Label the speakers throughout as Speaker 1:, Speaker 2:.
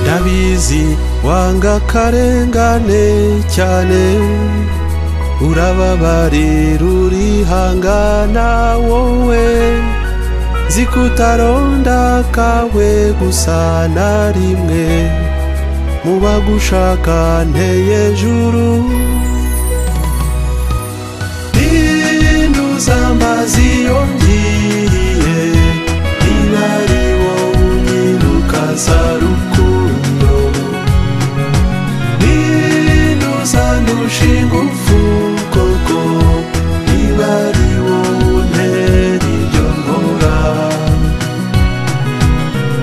Speaker 1: ndabizi wanga akarengane cyane urababarira urihangana wowe nzi ko utaronda kawe gusa na rimwe mu bagushaka nteye juru rinduza amazi yongiye niba ari wowe unyirukaza rukundo rinduza ndushinga upfukoko niba ari wowe untera ibyo nkora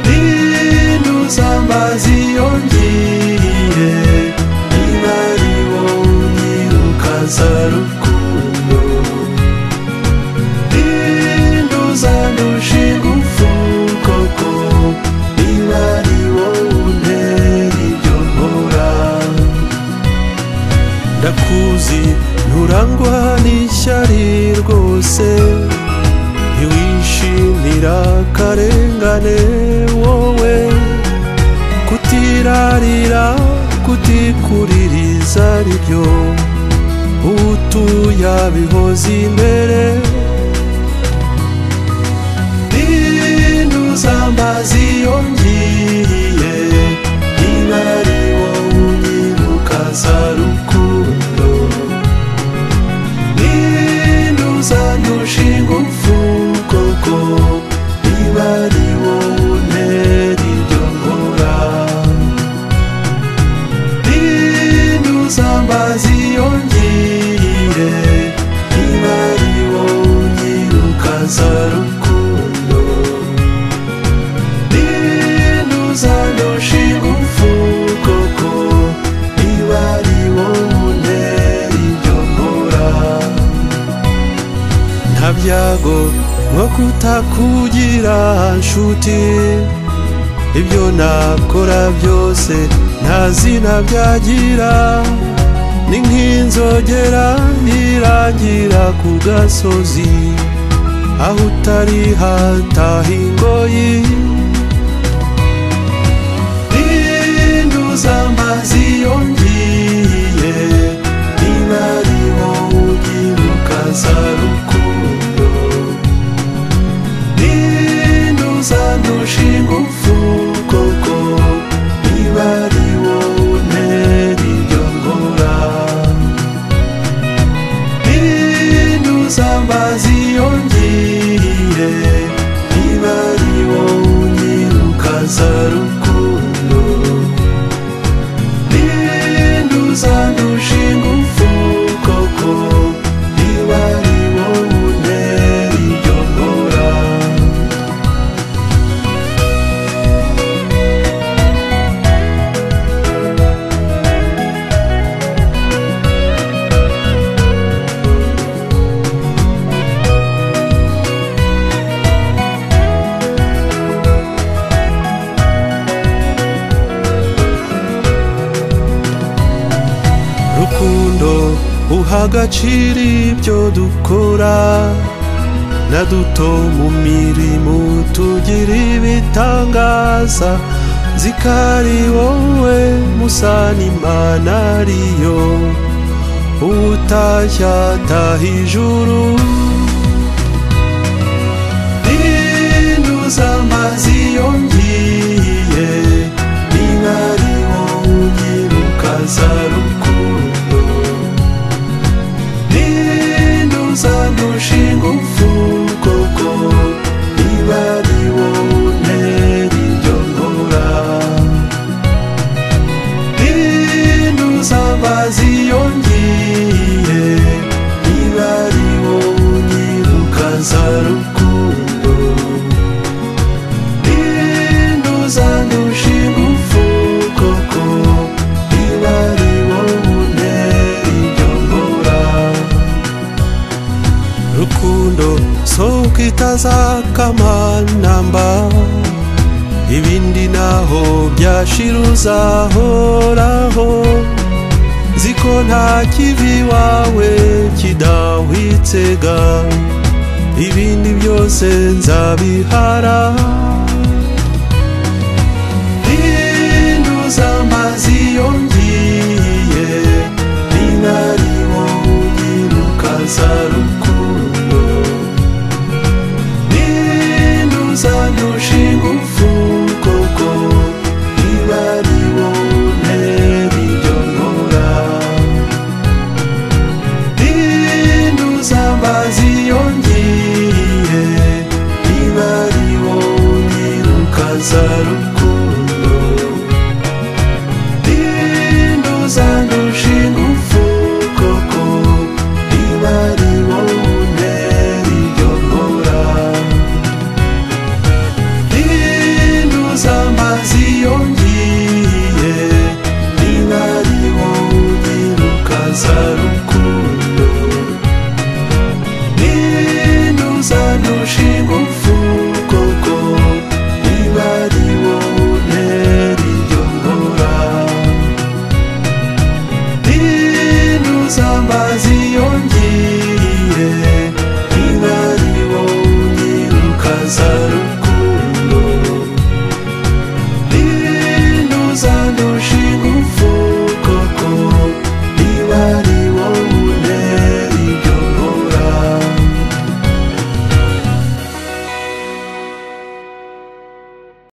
Speaker 1: rinduza amazi yongiye niba ari wowe unyirukaza rukundo rinduza ndushinga upfuko ko niba ari wowe untera ibyo nkora ndakuzi nturangwa n'ishyari rwose ntiwishimira akarengane wowe kutirarira kutikuririza ari byo utuya bihoza imbere rinduza amazi yongiye niba ari wowe unyirukaza rukundo rinduza ndushinga upfuko ko niba ari wowe untera ibyo nkora rinduza amazi yongiye niba ari wowe unyirukaza rukundo rinduza ndushinga upfuko ko niba ari wowe untera ibyo nkora nta byago nko kutakugira nshuti ibyo nakora byose nta zina byagira ni nk'inzogera irangira ku gasozi aho utari hataha ingoyi rinduza amazi yongiye niba ari wowe unyirukaza rukundo rinduza ndushinga upfuko ko niba ari wowe untera ibyo nkora rinduza amazi yongiye niba ari wowe unyirukaza rukundo rinduza ndushinga upfuko ko niba ari wowe untera ibyo nkora rukundo uha agaciro ibyo dukora na duto mu mirimo tugira ibitangaza zikari wowe musana imana ariyo utashya taha ijuru rinduza amazi yongiye niba ari wowe unyirukaza rukundo rinduza ndushinga upfuko ko niba ari wowe untera ibyo nkora rinduza amazi yongiye niba ari wowe unyirukaza rukundo rinduza ndushinga upfuko ko niba ari wowe untera ibyo nkora rukundo sohoka itazakamantamba ibindi naho byashira uzahoraho ziko nta kibi wawe kidahwitsega ibindi byose nzabihara rinduza azaruko